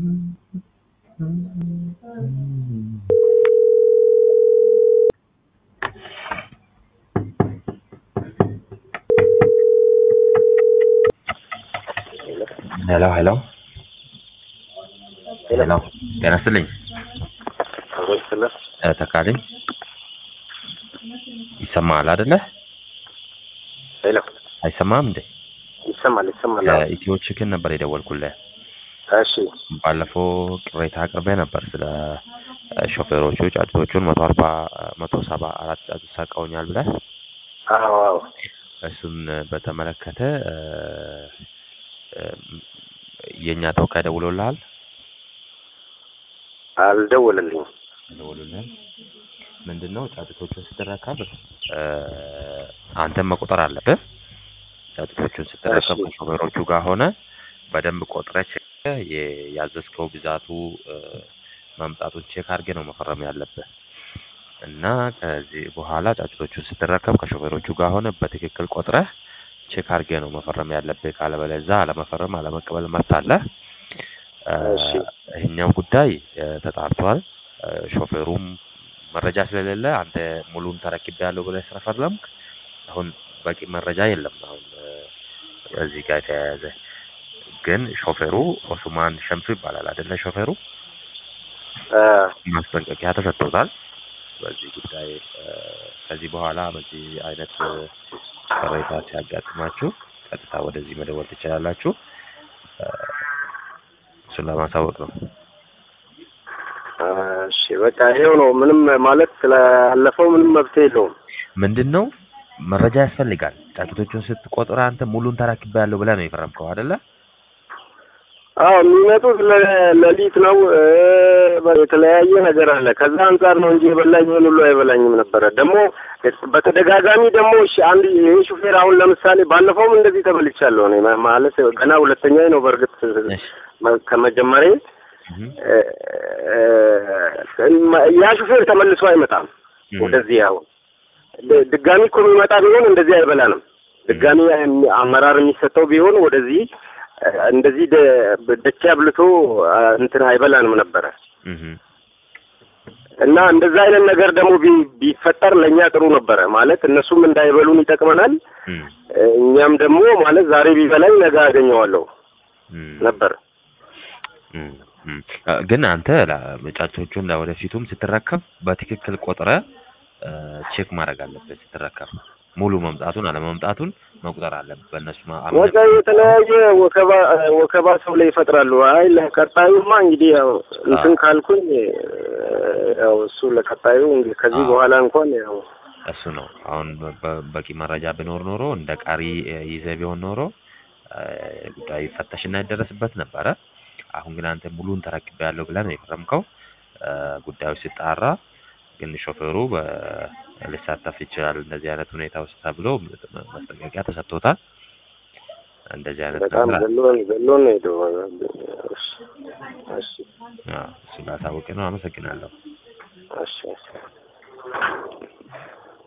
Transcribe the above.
ሄሎ ሄሎ ሄሎ ጤና ይስጥልኝ እ ተካልኝ ይሰማሃል አይደለ? ሄሎ አይሰማም እንዴ? ይሰማል ይሰማል። አዎ። ኢትዮ ቺክን ነበር የደወልኩልህ። እሺ ባለፈው ቅሬታ አቅርቤ ነበር ስለ እ ሾፌሮቹ ጫጩቶቹን መቶ አርባ መቶ ሰባ አራት ጫጩት ሰርቀውኛል ብለህ አዎ አዎ እሱን በተመለከተ እ እ የእኛ ተወካይ ደውሎልሃል? አልደወለልኝም። ደውሎልሃል? ምንድን ነው ጫጩቶቹን ስትረከብ እ አንተም መቁጠር አለብህ። ጫጩቶቹን ስትረከብ እሺ። ከሾፌሮቹ ጋር ሆነ በደንብ ቆጥረህ ቼክ የ- ያዘዝከው ብዛቱ እ መምጣቱን ቼክ አድርገህ ነው መፈረም ያለብህ እና ከዚህ በኋላ ጫጩቶቹን ስትረከብ ከሾፌሮቹ ጋር ሆነ በትክክል ቆጥረህ ቼክ አድርገህ ነው መፈረም ያለብህ። ካለበለዚያ አለመፈረም አለመቀበል መብት አለህ። እ እሺ። ይሄኛው ጉዳይ እ ተጣርቷል። እ ሾፌሩም መረጃ ስለሌለ አንተ ሙሉን ተረክቤያለሁ ብለህ ስለፈረምክ አሁን በቂ መረጃ የለም። አሁን እ እዚህ ጋር የተያያዘ ግን ሾፌሩ ኦስማን ሸምሱ ይባላል አይደለ? ሾፌሩ እ ማስጠንቀቂያ ተሰጥቶታል። በዚህ ጉዳይ እ ከዚህ በኋላ በዚህ አይነት እ ቅሬታ ሲያጋጥማችሁ ቀጥታ ወደዚህ መደወል ትችላላችሁ። እ እሱን ለማሳወቅ ነው። እሺ በቃ ይኸው ነው። ምንም ማለት ስላለፈው ምንም መብት የለውም። ምንድን ነው መረጃ ያስፈልጋል። ጫጩቶቹን ስትቆጥር አንተ ሙሉን ተረክቤያለሁ ብለህ ነው የፈረምከው አይደለ? አዎ የሚመጡት ለ- ሌሊት ነው። እ የተለያየ ነገር አለ። ከዛ አንጻር ነው እንጂ የበላኝ ይሄን ሁሉ አይበላኝም ነበረ። ደግሞ በተደጋጋሚ ደግሞ እሺ አንድ ይሄ ሹፌር አሁን ለምሳሌ ባለፈውም እንደዚህ ተበልቻለሁ እኔ ማ- ማለት ገና ሁለተኛ ነው በእርግጥ እሺ። መ- ከመጀመሪያ እህ እ እ ያ ሹፌር ተመልሶ አይመጣም እህ ወደዚህ አሁን ድ- ድጋሚ እኮ የሚመጣ ቢሆን እንደዚህ አይበላንም። ድጋሚ የሚ- አመራር የሚሰጠው ቢሆን ወደዚህ እ እንደዚህ ደ- ደቼ አብልቶ እ እንትን አይበላንም ነበረ እህ እና እንደዛ አይነት ነገር ደግሞ ቢ- ቢፈጠር ለእኛ ጥሩ ነበረ። ማለት እነሱም እንዳይበሉን ይጠቅመናል። እህ እ እኛም ደግሞ ማለት ዛሬ ቢበላኝ ነገ አገኘዋለሁ እህ ነበር። እም፣ እም። እ ግን አንተ ላ- ጫጩቶቹን ለወደፊቱም ስትረከብ በትክክል ቆጥረ ቼክ ማድረግ አለብህ። ስትረከብ ሙሉ መምጣቱን አለመምጣቱን መቁጠር አለብህ። በእነሱ ማ- አምነህ- ወደ የተለያየ ወከባ እ ወከባ ሰው ላይ ይፈጥራሉ። አይ ለቀጣዩማ እንግዲህ ያው እንትን ካልኩኝ እ ያው እሱ ለቀጣዩ እንግዲህ ከዚህ አዎ። በኋላ እንኳን ያው እሱ ነው። አሁን በ- በ- በቂ መረጃ ቢኖር ኖሮ እንደ ቃሪ እ ይዘህ ቢሆን ኖሮ እ ጉዳዩ ይፈተሽና ይደረስበት ነበረ። አሁን ግን አንተ ሙሉን ተረክቤያለሁ ብለህ ነው የፈረምከው። እ ጉዳዩ ሲጣራ ግን ሾፌሩ በ- ሊሳተፍ ይችላል እንደዚህ አይነት ሁኔታ ውስጥ ተብሎ ማስጠንቀቂያ ተሰጥቶታል። እንደዚህ አይነት በጣም ነገር አለ። ገሎን ገሎን ነው ሄደው። እሺ እሺ አዎ፣ እሱን ላሳውቅ ነው። አመሰግናለሁ። እሺ እሺ